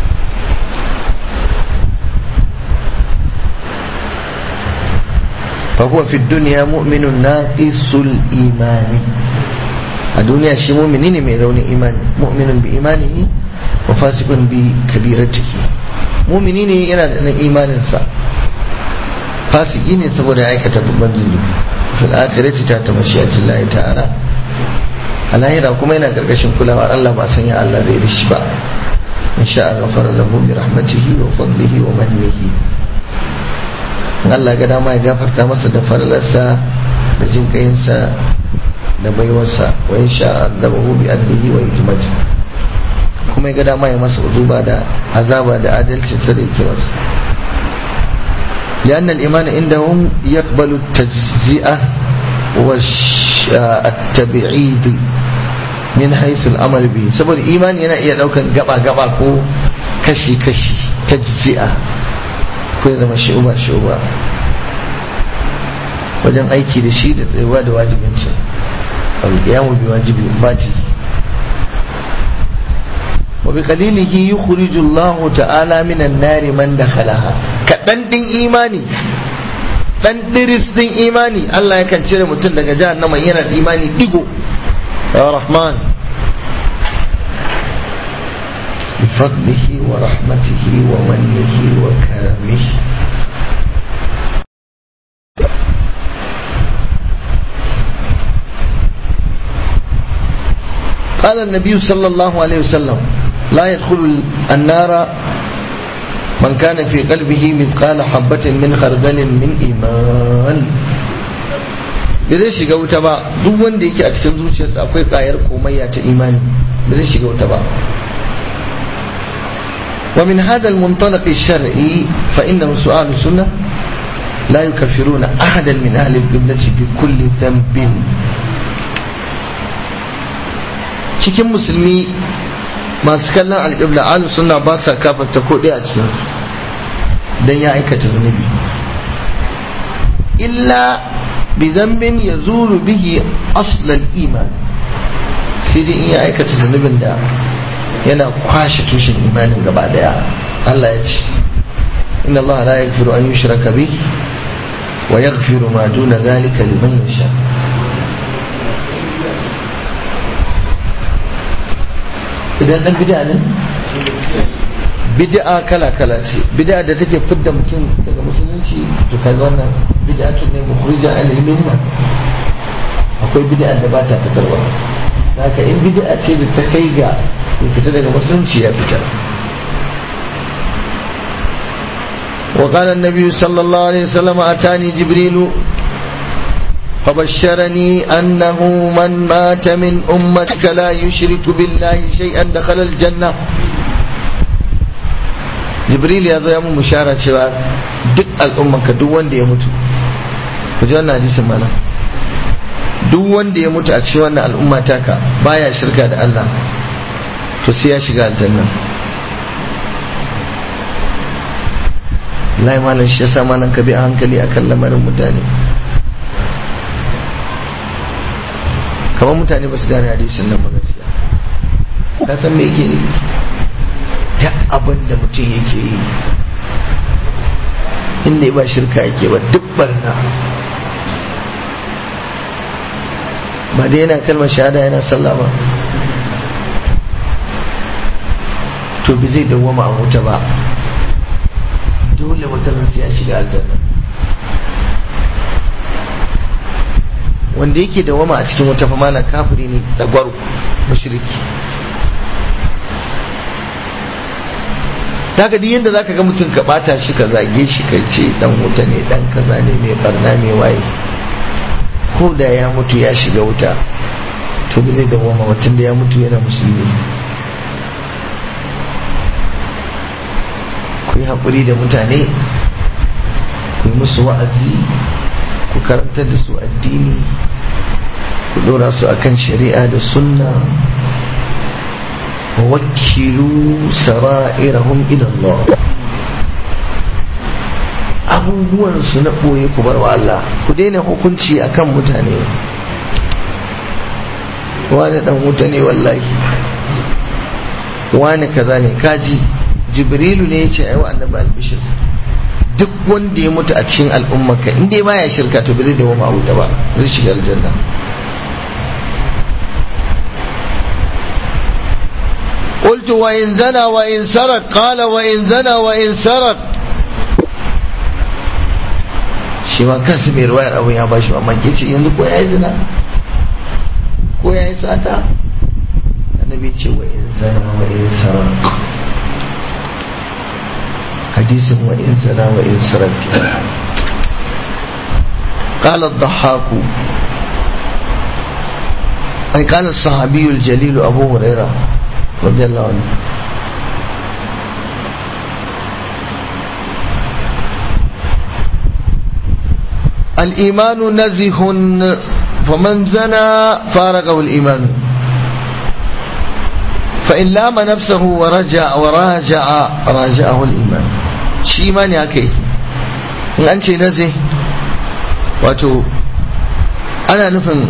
Speaker 1: فهو في الدنيا مؤمن ناقص الإيمان الدنيا شي مؤمنين من رون إيمان مؤمن بإيمانه وفاسق بكبيرته مؤمنين ينا إيمان سا فاسقين سبب عيكة ببنزل في الآخرة تحت مشيئة الله تعالى alahira kuma yana karkashin kulawar Allah ba san ya Allah zai rishi ba in sha ghafara lahu bi rahmatihi wa fadlihi wa mannihi Allah ga dama ya gafarta masa da faralarsa da jin kayinsa da baiwarsa wa in sha adabahu bi adlihi wa hikmati kuma ya ga dama ya masa uzuba da azaba da adalcin sa da hikimarsa لأن الإيمان عندهم يقبل التجزئة والتبعيد min haisul amal bi saboda imani yana iya daukan gaba gaba ko kashi-kashi ta jizi'a ko ya zama shuba-shuba wajen aiki da shi da tsayuwa da wajibincin alƙiyamu bi wajibi baji wa bi qalilihi yukhriju Allah ta'ala minan nari man dakhalaha kadan din imani dan diris din imani Allah yakan cire mutum daga jahannama yana da imani digo ya rahman بفضله ورحمته ومنه وكرمه قال النبي صلى الله عليه وسلم لا يدخل النار من كان في قلبه مثقال حبة من خردل من إيمان bai zai shiga wuta ba duk wanda yake a cikin zuciyarsa akwai kayar komayya ta imani bai zai shiga wuta ba ومن هذا المنطلق الشرعي فإنه سؤال السنة لا يكفرون أحدا من أهل القبلة بكل ذنب cikin musulmi masu kallon alƙibla alu suna ba sa kafarta ko ɗaya a cikinsu don ya aikata zunubi illa bi zambin ya zuru bihi aslal iman sai dai in ya aikata zunubin da yana kwashe tushen imanin gaba daya Allah ya ce inna Allah la yaghfiru an yushraka bi wa yaghfiru ma duna dhalika liman yasha idan dan bid'a ne bid'a kala kala ce bid'a da take fidda mutum daga musulunci to kaga wannan bid'atun ne mukhrija al-minna akwai bid'a da ba ta fitarwa haka in bid'a ce da ta kai ga ya fita daga musulunci ya fita وقال النبي صلى الله عليه وسلم أتاني جبريل فبشرني أنه من مات من أمتك لا يشرك بالله شيئا دخل الجنة جبريل يا زلمة مشارة شباب دق الأمة كدو وندي يموت وجوانا حديث مالا duk wanda ya mutu a cikin wannan al'umma taka baya shirka da Allah to sai ya shiga aljanna lai malam shi yasa malam ka bi a hankali akan lamarin mutane kamar mutane ba su gane hadisin nan ba gaskiya ka san me yake ne ta abin da mutum yake yi inda ba shirka yake ba duk barna ba dai yana kalmar shahada yana sallah ba to bi zai dawwama a wuta ba dole wata sai ya shiga aljanna wanda yake dawwama a cikin wuta fa malam kafiri ne tsagwaro mushriki daga duk yadda zaka ga mutum ka bata shi ka zage shi ka ce dan wuta ne dan kaza ne mai barna mai waye ko da ya mutu ya shiga wuta to ba zai dawoma watan da ya mutu yana musulmi ku yi haƙuri da mutane ku yi musu wa'azi ku karantar da su addini ku dora su akan shari'a da sunna wakilu sara'irahum ila Allah abubuwan su na ɓoye ku bar wa Allah ku daina hukunci akan mutane wani dan wuta ne wallahi wani kaza ne kaji jibrilu ne ya ce ai wa annabi albishir duk wanda ya mutu a cikin al'ummarka in dai baya shirka to ba zai dawo ma wuta ba zai shiga aljanna قلت وإن زنى وإن سرق قال وإن زنى وإن سرق shi ma kansu mai ruwayar abin ya bashi mamaki ce yanzu ko ya yi zina ko ya yi sata annabi ce wa in zana wa in sarak hadisin wa in zana wa in sarak قال الضحاك أي قال الصحابي الجليل أبو هريرة رضي الله عنه الإيمان نزه فمن زنى فارقه الإيمان فإن لام نفسه ورجع وراجع راجعه الإيمان shi imani haka yake in an ce naze wato ana nufin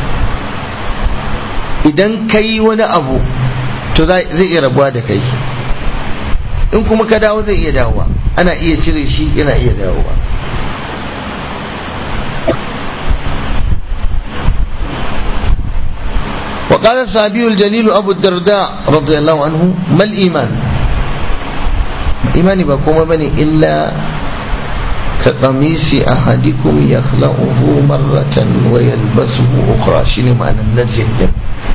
Speaker 1: idan ka yi wani abu to zai iya rabuwa da kai in kuma ka dawo zai iya dawowa ana iya cire shi yana iya dawowa وقال الصحابي الجليل أبو الدرداء رضي الله عنه ما الإيمان إيماني بكم بني إلا كقميص أحدكم يخلعه مرة ويلبسه أخرى شنو معنى النزل ده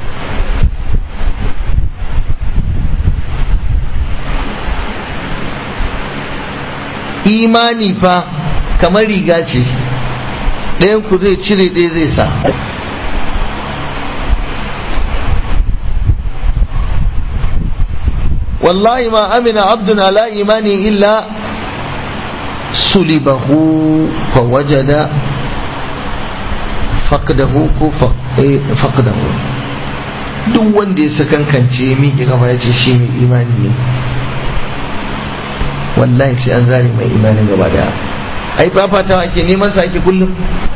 Speaker 1: imani fa kamar riga ce ɗayan ku zai cire ɗaya zai sa wallahi ma amina abdun ala imani illa sulibahu fa wajada faqdahu ko faqdahu duk wanda ya sakankance miƙe kafa ya ce shi mai imani ne wallahi sai an zare mai imanin gaba daya ai fafatawa ake neman sa ake kullum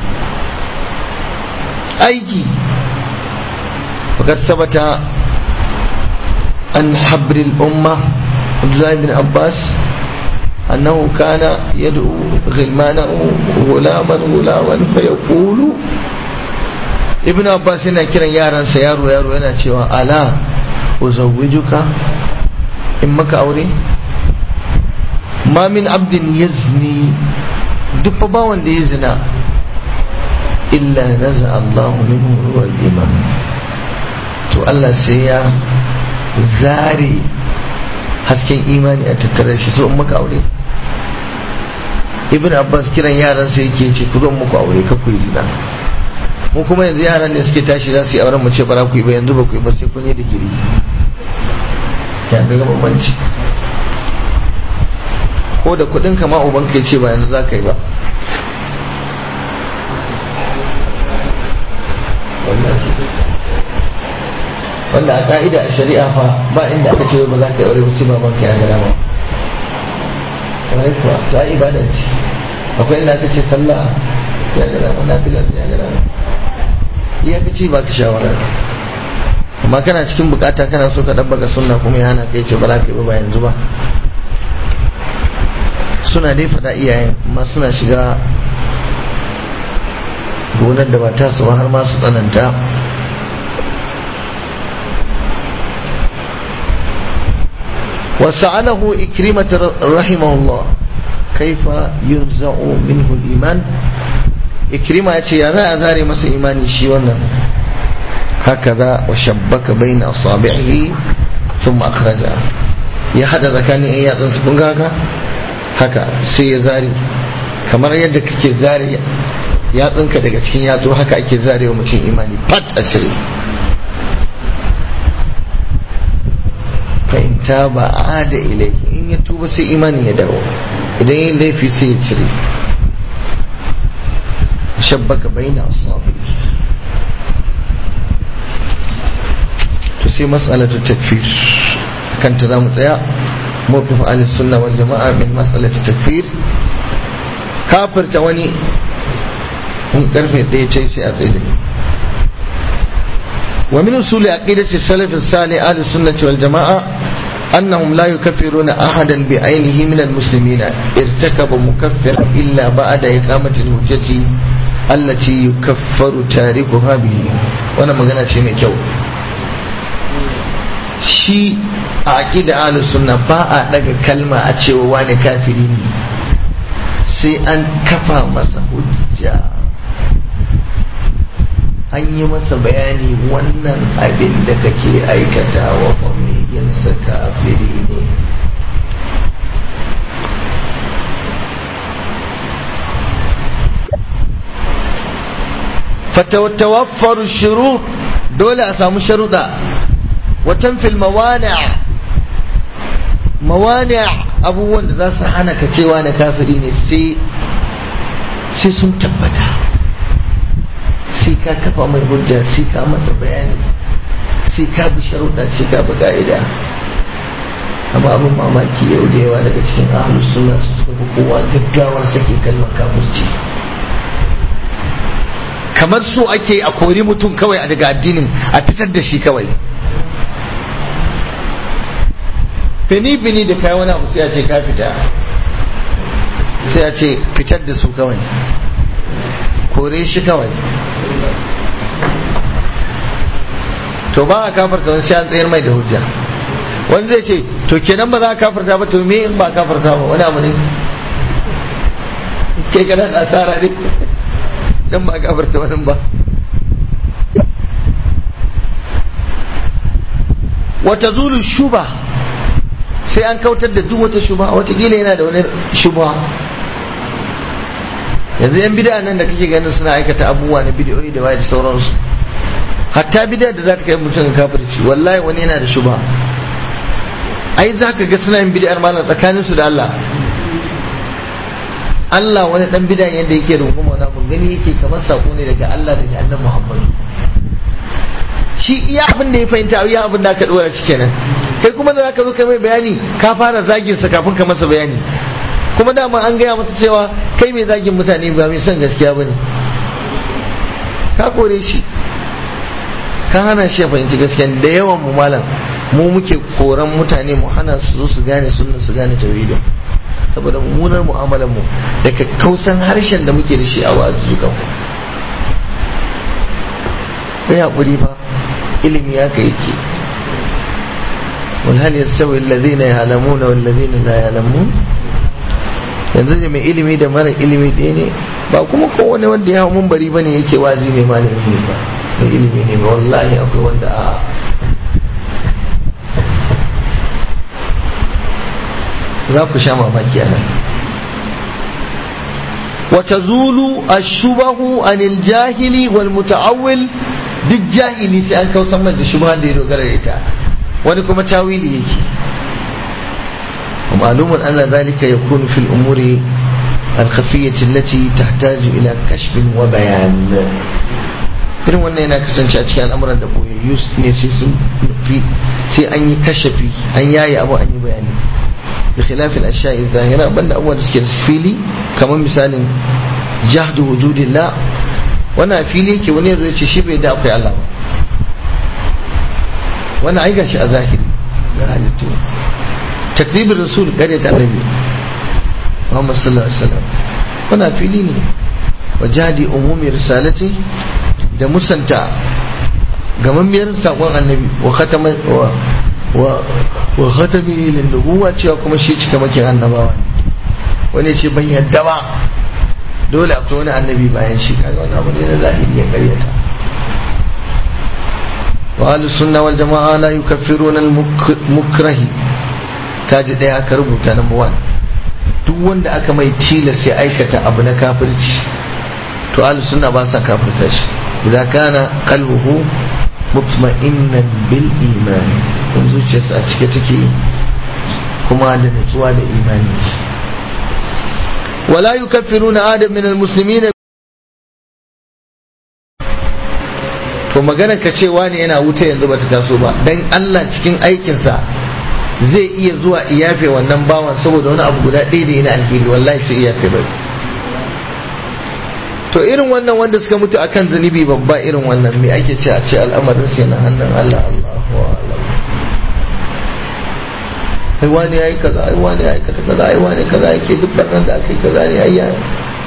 Speaker 1: aiki fakat sabata an habril umma Abdullahi bin Abbas أنه كان يدعو غلمانه غلاما غلاما فيقول ابن عباس yana kiran yaransa yaro yaro yana cewa ala uzawwijuka in maka aure ma min abdin yazni duk ba wanda ya zina illa naza Allah minhu ruwal iman to Allah sai ya zare hasken imani a tattare shi so in maka aure ibn abbas kiran yaran sai yake ce ku zo muku aure ka ku yi zina mu kuma yanzu yaran ne suke tashi za su yi auren mu ce bara ku yi ba yanzu ba ku yi ba sai kun yi digiri ya ga bambanci ko da kudin ka ma uban kai ce ba yanzu za ka yi ba wanda a ka'ida a shari'a fa ba inda aka ce ba za ka yi aure ba sai baban ka ya ga dama kuwa ta ibada ce akwai inda aka ce sallah sai ya ga dama nafila sai ya ga dama iya ka ce ba ka shawara amma kana cikin bukata kana so ka dabbaka sunna kuma ya hana kai ce ba za ka yi ba yanzu ba suna dai faɗa iyayen amma suna shiga gonar da ba ta su har ma su tsananta وسأله إكرمة رحمه الله كيف ينزع منه الإيمان إكرمة يا ذا أذاري مس إيماني شيونا هكذا وشبك بين أصابعه ثم أخرجها يا حدا ذكاني إياه تنسكون هكا haka sai ya zare kamar yadda kake zare yatsunka daga cikin yatsu haka ake zarewa mutum imani pat a cire fa in taba ada ilai in ya tuba sai imani ya dawo idan yin laifi sai ya cire shabbaka baina asabi to sai mas'alatu takfir kanta za mu tsaya mawqif ahli sunna wal jama'a min mas'alati takfir kafirta wani in karfe ɗaya ce sai a tsaye ومن أصول عقيدة السلف الصالح أهل السنة والجماعة أنهم لا يكفرون أحدا بعينه من المسلمين ارتكب مكفر إلا بعد إقامة الحجة التي يكفر تاركها به وأنا ما قلنا شيء كيو shi a aƙida ahlus sunna ba a daga kalma a cewa wani kafiri ne sai an kafa masa hujja an yi masa bayani wannan abin da kake aikata wa familiyansa kafiri ne fatawaffaru shuru dole a samu sharuɗa watan fil mawani' mawani' abubuwan da za su hana ka cewa na kafiri ne sai sun tabbata sai ka kafa mai hujja sai ka masa bayani sai ka bi sharuɗa sai ka bi ka'ida amma abin mamaki yau da yawa daga cikin ahlus sunna su suka fi kowa gaggawar sake kalmar kafirci kamar so ake a kori mutum kawai a daga addinin a fitar da shi kawai fini fini da kai wani abu sai a ce ka fita sai a ce fitar da su kawai kore shi kawai to ba a kafarta wani sai an tsayar mai da hujja wani zai ce to kenan ba za a kafarta ba to me in ba kafarta ba wani abu ne kai kana da asara ne dan ba kafarta wani ba wata zulu shuba sai an kautar da duk wata shuba watakila yana da wani shuba yanzu yan bid'a nan da kake ganin suna aikata abubuwa na bid'o'i da waye da sauransu hatta bid'a da za ta kai mutum kafirci wallahi wani yana da shuba ai za ka ga suna yin bid'ar malam tsakanin su da Allah Allah wani dan bid'a yadda yake runguma wani abu gani yake kamar sako ne daga Allah daga annabi Muhammad shi iya abin da ya fahimta iya abin da aka dora shi kenan kai kuma da zaka zo kai mai bayani ka fara zagin sa kafin ka masa bayani kuma dama an gaya masa cewa kai mai zagin mutane ba mai son gaskiya bane ka kore shi ka hana shi ya fahimci gaskiya da yawan mu malam mu muke koran mutane mu hana su zo su gane sunna su gane tauhidin saboda mummunar mu'amalar mu da kakkausan harshen da muke da shi a wazuzukan mu kai hakuri fa ilimi ya kai yake wal hal yastawi alladhina ya'lamuna wal ladhina la ya'lamun yanzu ne mai ilimi da mara ilimi ɗaya ne ba kuma kowane wanda ya hau bari bane yake wazi mai malami ne ba mai ilimi ne ba wallahi akwai wanda a za ku sha mamaki anan wata zulu ashubahu anil jahili wal muta'awwil duk jahili sai an kausan da shubha da ya dogara da ita wani kuma tawili yake ومعلوم أن ذلك يكون في الأمور الخفية التي تحتاج إلى كشف وبيان irin wannan yana kasance a cikin al'amuran da boyayyu ne sai sun fi sai an yi kashafi an yayi abu an yi bayani bi khilafil ashya'i zahira banda abubuwan da suke da fili kamar misalin jahdu wujudillah wannan fili yake wani yazo ya ce shi bai da akwai Allah ba wannan ai gashi a zahiri ga halittu تكذيب الرسول قرية النبي محمد صلى الله عليه وسلم هنا فيليني وجهد أموم رسالته da musanta gamammiyar sakon annabi wa khatama wa wa khatami lin nubuwa cewa kuma shi cika makin annabawa wani ce ban yadda ba dole akwai wani annabi bayan shi kaga wannan abu ne na zahiri ya karyata wa ahlus sunna wal jamaa la yukaffiruna al mukrahi kaji ɗaya aka rubuta number one duk wanda aka mai tilas ya aikata abu na kafirci to ahlus sunna ba sa kafirta shi idan kana qalbuhu mutma'innan bil iman in zuciyarsa a cike take kuma da nutsuwa da imani wala yukaffiruna adam min almuslimin to magana ka cewa ne yana wuta yanzu bata taso ba dan Allah cikin aikinsa zai iya zuwa iyafe wannan bawan saboda wani abu guda ɗaya da yana alheri wallahi sai iyafe bai to irin wannan wanda suka mutu akan zunubi babba irin wannan me ake ce a ce al'amarin sai na hannun Allah Allahu a'lam ai wani yayi kaza ai wani yayi kaza kaza ai wani kaza yake duk barnan da aka yi kaza ne ai yayi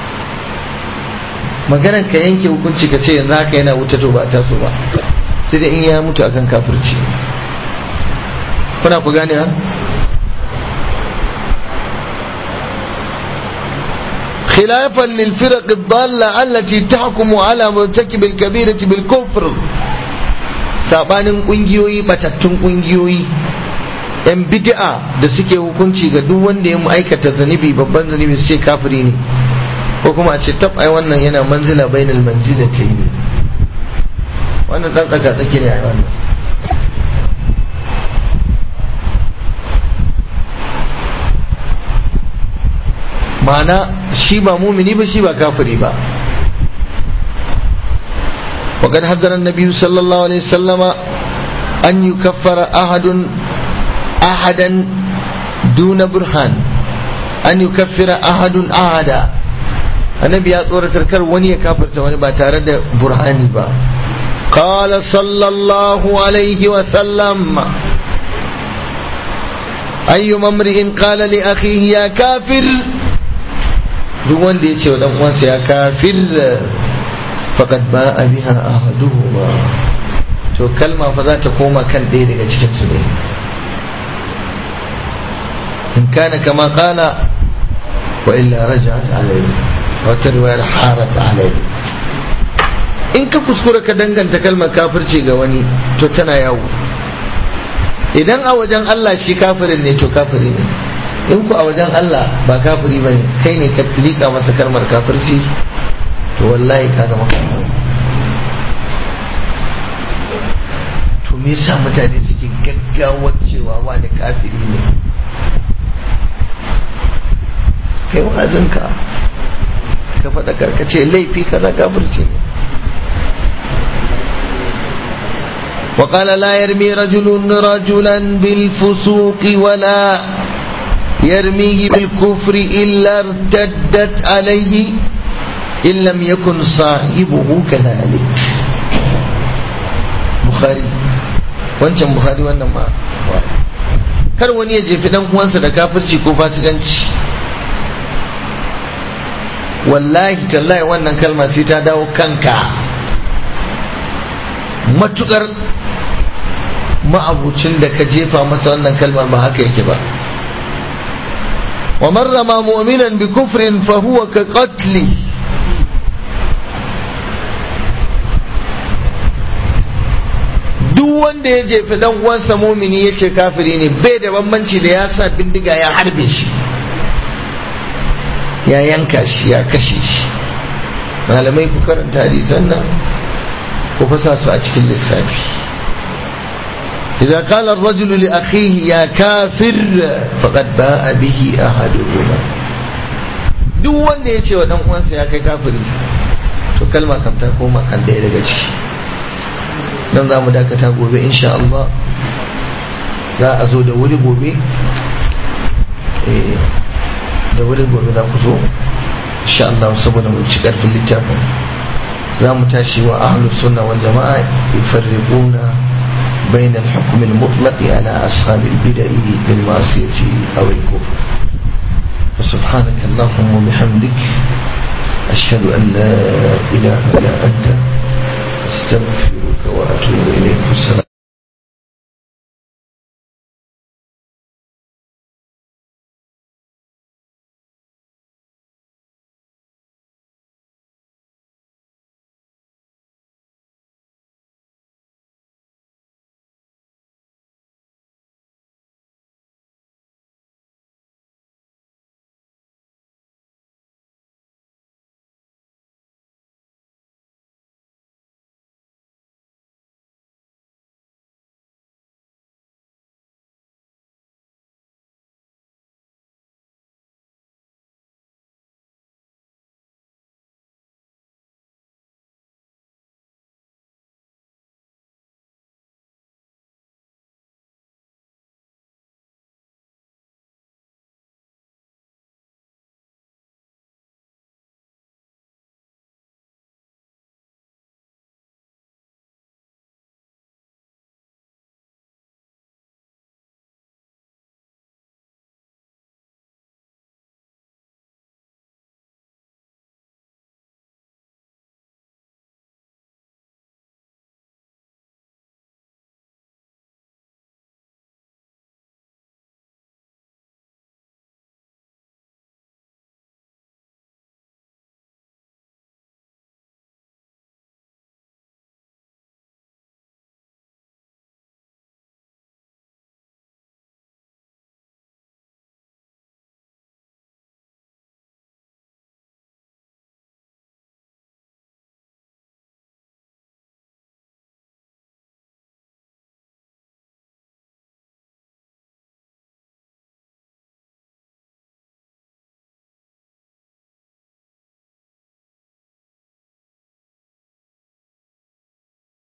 Speaker 1: maganar ka yanke hukunci ka ce yanzu haka yana wuta to ba ta so ba sai dai in ya mutu akan kafirci kuna ku gane ha خلافا للفرق الضالة التي تحكم على مرتكب الكبيرة بالكفر sabanin kungiyoyi batattun kungiyoyi yan bid'a da suke hukunci ga duk wanda ya aikata zanibi babban zanibi su ce kafiri ne ko kuma a ce tab ai wannan yana manzila bainal manzilatayn wannan dan tsaka tsaki ne ai wannan ma'ana shi ba mumini ba shi ba kafiri ba وقد حذر النبي صلى الله عليه وسلم an yukaffara ahadun ahadan duna burhan an yukaffira ahadun ahada annabi ya tsoratar kar wani ya kafirta wani ba tare da burhani ba قال صلى الله عليه وسلم أي امرئ قال لأخيه يا كافر duk wanda ya ce wa dan uwansa ya kafir faqad ba'a biha ahaduhuma to kalma fa za ta koma kan ɗaya daga cikin su ne in kana kama qala wa illa raja'at alayhi wa tarwayar harat alayhi in ka kuskura ka danganta kalmar kafirci ga wani to tana yawo idan a wajen Allah shi kafirin ne to kafiri ne in ku a wajen Allah ba kafiri ba ne kai ne ka liƙa masa kalmar kafirci to wallahi ka zama kafiri to me yasa mutane suke gaggawar cewa wani kafiri ne kai wa'azinka ka faɗa karkace laifi kaza kafirci ne وقال لا يرمي رجل رجلا بالفسوق ولا يرميه بالكفر إلا ارتدت عليه إن لم يكن صاحبه كذلك بخاري wancan bukhari wannan ma kar wani ya jefi dan uwansa da kafirci ko fasikanci wallahi tallahi wannan kalma sai ta dawo kanka matukar ma'abucin da ka jefa masa wannan kalmar ba haka yake ba wa marrama mu'minan bi kufrin fa huwa ka qatli duk wanda ya jefi dan uwansa mumini ya ce kafiri ne bai da bambanci da ya sa bindiga ya harbe shi ya yanka shi ya kashe shi malamai ku karanta hadisan nan ku fasa su a cikin lissafi إذا قال الرجل لأخيه يا كافر فقد باء به أحدهما duk wanda ya ce wa dan uwansa ya kai kafiri to kalma kam ta koma kan ɗaya daga ciki dan za mu dakata gobe insha Allah za a zo da wuri gobe da wuri gobe za ku zo insha Allah saboda mu ci karfin littafin za mu tashi wa ahlus sunna wal jama'a yufarriquna بين الحكم المطلق على أصحاب البدع بالمعصية أو الكفر فسبحانك اللهم وبحمدك أشهد أن لا إله إلا أنت أستغفرك وأتوب